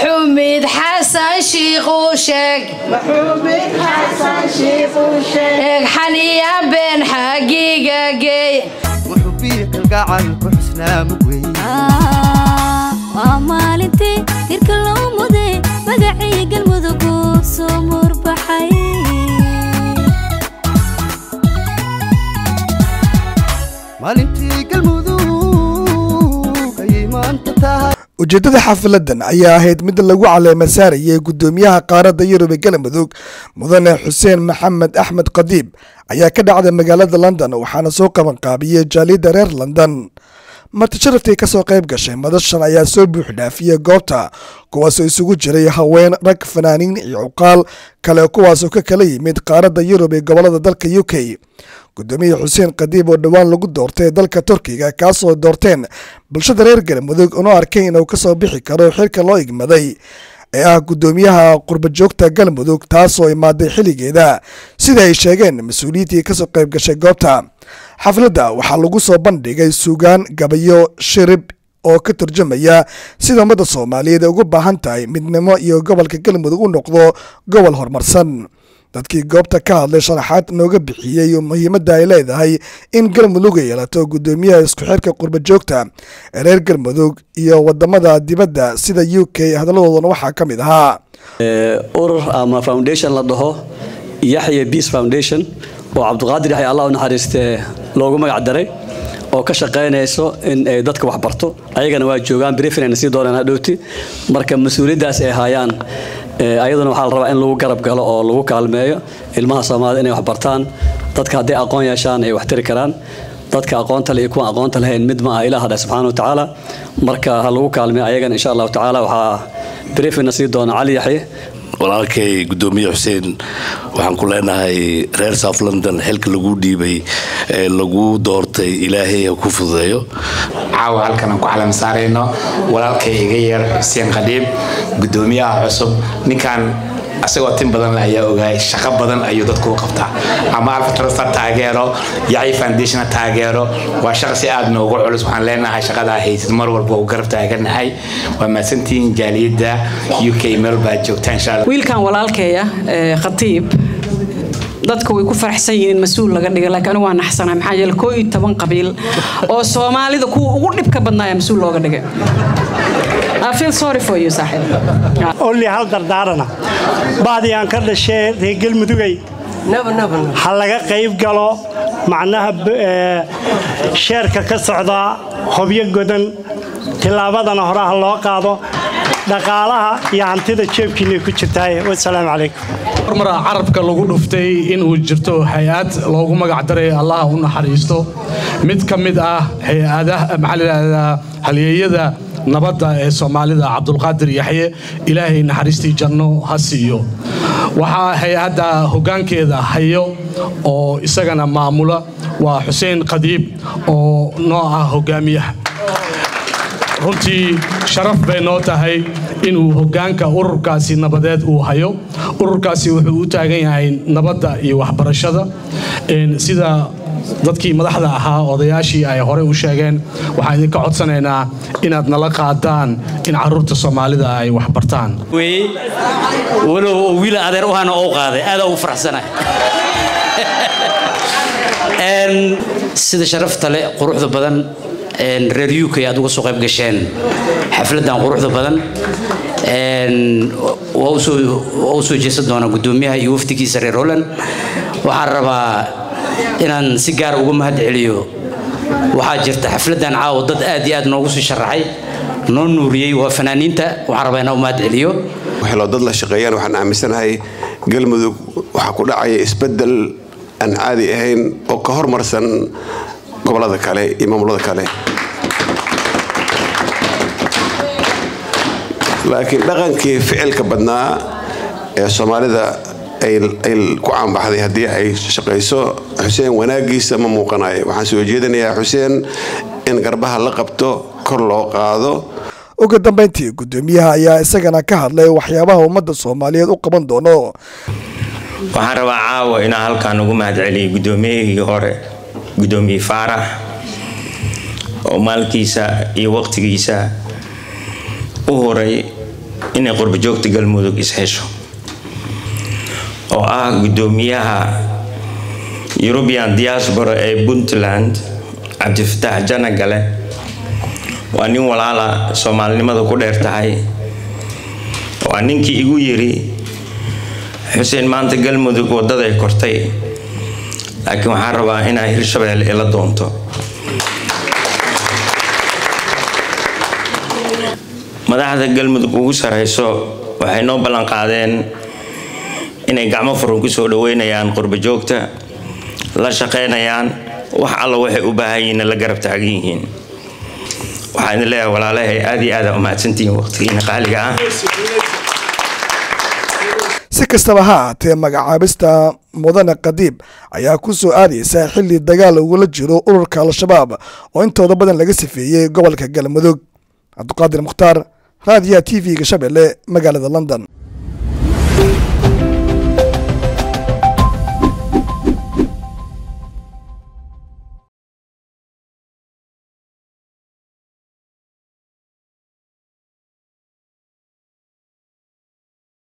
maxuumid xasan shiiquu sheeg eeg xaniya been xagiga geey waa maalintii hirka loo muday magacii galmudug uu soo murbaxay ujeeddada xafiladan ayaa ahayd mid lagu caleema saarayay guddoomiyaha qaaradda yurub ee galmudug mudane xuseen maxamed axmed qadiib ayaa ka dhacday magaalada london waxaana soo qabanqaabiyey jaaliyadda reer london marti sharaftii ka soo qayb gashay madashan ayaa soo buuxdhaafiyey goobta kuwaasoo isugu jiray haween rag fanaaniin iyo cuqaal kale kuwaasoo ka kala yimid qaaradda yurub ee gobolada dalka u k gudoomiye xuseen qadiib oo dhowaan lagu doortay dalka turkiga kaasoo doorteen bulshada reer galmudug una arkay inuu kasoo bixi karo xilka loo igmaday ee ah guddoomiyaha qurbajoogta galmudug taasoo imaaday xilligeeda sida ay sheegeen mas-uuliyiintii kasoo qayb gashay goobta xafladda waxaa lagu soo bandhigay suugaan gabayo shirib oo ka turjumaya sida ummadda soomaaliyeed ay ugu baahan tahay midnimo iyo gobolka galmudug u noqdo gobol horumarsan dadkii goobta ka hadlay sharaxaad nooga bixiyey muhiimadda ay leedahay in galmudug ay yeelato guddoomiyaha isku xirka qurbajoogta ee reer galmudug iyo wadamada dibadda sida u k hadaladoodana waxaa ka mid ahaa urur ama foundation la dhaho yaxya peace foundation oo cabdiqaadir yaxya allah u naxariistee loogu magac daray oo ka shaqaynayso in ay dadka wax barto ayagana waa joogaan briefin sii doonaan hadhowti marka mas-uuliyaddaas ay hayaan ayaduna waxaa la rabaa in lagu garab galo oo lagu kaalmeeyo ilmaha soomaalida inay wax bartaan dadka hadday aqoon yeeshaan ay wax tiri karaan dadka aqoonta le iyo kuwa aqoonta lahayn mid ma aha ilaah dheh subxaana wa tacaala marka ha lagu kaalmeeyo ayagana insha allahu tacaala waxaa briefina sii doona cali yaxye walaalkay gudoomiye xuseen waxaan ku leenahay reer south london xilka lagu dhiibay ee lagu doortay ilaahay ha ku fududeeyo caawa halkan aan ku calam saarayno walaalkay iga yar xuseen qadhiib gudoomiyaha cusub ninkan asagoo tin badan ayaa ogaay shaqo badan ayuu dadku u qabtaa ama alfatrasta taageero yaci foundation taageero waa shaqa si aad noogu culus waxaan leenahay shaqadaa haysid mar walba u garab taaganahay waa mahadsantihiin jaaliyadda u k meel baad joogtaan insha allah wiilkan walaalkeeya khatiib dadka way ku faraxsan yihiin mas-uul laga dhigay laakiin anigu waa naxsanahay maxaa yeele koo iyo toban qabiil oo soomaalida kuwa ugu dhibka badnaaya mas-uul looga dhigay olli hal dardaarana baadii aan ka dhashee reer galmudugay ha laga qayb galo macnaha sheerka ka socda hobyo godan tillaabadana hore ha loo qaado dhaqaalaha iyo hantida jeebkiinay ku jirtaaye wasalaamu calaykum hormara carabka lagu dhuftay inuu jirto hay-ad loogu magac daray allaha u naxariisto mid ka mid ah hay-adaha maxaa layidhahdaa halyeeyada nabadda ee soomaalida cabdulqaadir yaxye ilaahay naxariistii janno ha siiyo waxaa hay-adda hoggaankeeda hayo oo isagana maamula waa xuseen qadiib oo noo ah hoggaamiyaha runtii sharaf bay noo tahay inuu hoggaanka ururkaasi nabadeed uu hayo ururkaasi wuxuu u taagan yahay nabadda iyo waxbarashada sida dadkii madaxda ahaa odayaashii ay horey u sheegeen waxaan idinka codsanaynaa inaad nala qaadaan in caruurta soomaalida ay wax bartaan walow wiil adeer uhana oo qaaday aada ugu faraxsanahay sida sharafta leh quruxda badan reer uk aad uga soo qayb gasheen xafladan quruxda badan waa u soo jeesan doonaa guddoomiyaha iyo wafdigiisa reer holland waxaan rabaa inaan si gaar uga mahad celiyo waxaa jirta xafladan caawa dad aad iyo aad noogu sii sharaxay noo nuuriyey waa fanaaniinta waxaan rabaa inaan u mahad celiyo waxloo dad la shaqeeyaan waxaan aaminsanahay galmudug waxaa ku dhacaya isbeddel aan caadi ahayn oo ka hormarsan gobolada kale iyo maamulada kale laakiin dhaqankii ficilka badnaa ee soomaalida ay ku caanbaxday haddii ay shaqayso xuseen wanaagiisa ma muuqanayo waxaan soo jeedinayaa xuseen in garbaha la qabto kor loo qaado ugu dambayntii guddoomiyaha ayaa isagana ka hadlay waxyaabaha ummadda soomaaliyeed u qaban doono waxaan rabaa caawa inaan halkaan ugu mahad celiyay guddoomiyihii hore guddoomiye faarax oo maalkiisa iyo waqtigiisa u horay inay qurbajoogta galmudug ishesho oo ah gudoomiyaha european diaspora ee puntland cabdifataax janagale waa nin walaala soomaalinimada ku dheer tahay waa ninkii igu yiri xuseen maanta galmudug wadaday kortay laakiin waxaan rabaa inaa hirshabelle ila doonto madaxda galmudug ugu sareyso waxay noo ballan qaadeen inay gacmo furan kusoo dhaweynayaan qurbajoogta la shaqeynayaan wax alla waxay u baahan yihiin la garab taagan yihiin waxaan idin leeyahay walaalahay aad iyo aad aa umahadsantihiin waqtigiina qaaliga ah si kastaba ha ahaatee magacaabista mudane qadiib ayaa ku soo aadaysa xilli dagaal ugula jiro ururka al-shabaab oo intooda badan laga sifeeyey gobolka galmudug cabdiqaadir mukhtaar raadiyaha t v-ga shabeelle magaalada london